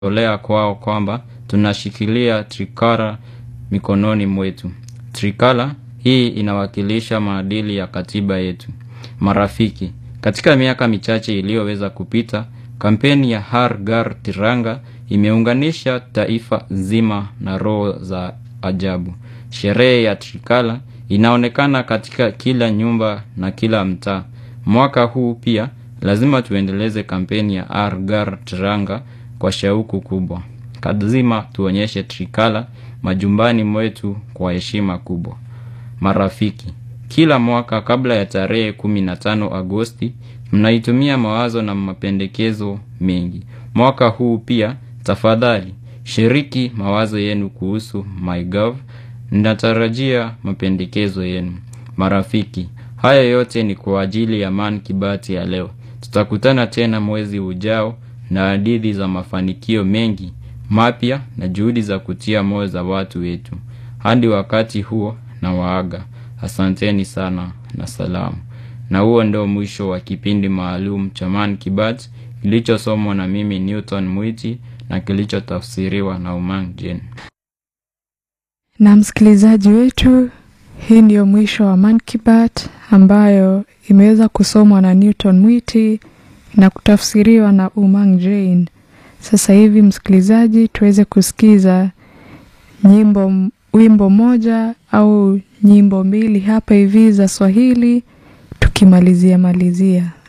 tolea kwao kwamba tunashikilia trikara mikononi mwetu. Trikala hii inawakilisha maadili ya katiba yetu. Marafiki, katika miaka michache iliyoweza kupita, kampeni ya Har Ghar Tiranga imeunganisha taifa zima na roho za ajabu. Sherehe ya Trikala inaonekana katika kila nyumba na kila mtaa. Mwaka huu pia lazima tuendeleze kampeni ya Har Ghar Tiranga kwa shauku kubwa. Lazima tuonyeshe Trikala majumbani mwetu kwa heshima kubwa. Marafiki, kila mwaka kabla ya tarehe 15 Agosti, mnaitumia mawazo na mapendekezo mengi. Mwaka huu pia, tafadhali, shiriki mawazo yenu kuhusu MyGov. Ninatarajia mapendekezo yenu. Marafiki, haya yote ni kwa ajili ya Man Kibati ya leo. Tutakutana tena mwezi ujao na hadithi za mafanikio mengi mapya na juhudi za kutia moyo za watu wetu. Hadi wakati huo na waaga. Asanteni sana na salamu. Na huo ndio mwisho wa kipindi maalum cha Man Kibati kilichosomwa na mimi Newton Mwiti na kilichotafsiriwa na Umang Jane. Na msikilizaji wetu, hii ndiyo mwisho wa Mankibat ambayo imeweza kusomwa na Newton Mwiti na kutafsiriwa na Umang Jane. Sasa hivi msikilizaji, tuweze kusikiza nyimbo, wimbo moja au nyimbo mbili hapa hivi za Swahili tukimalizia malizia.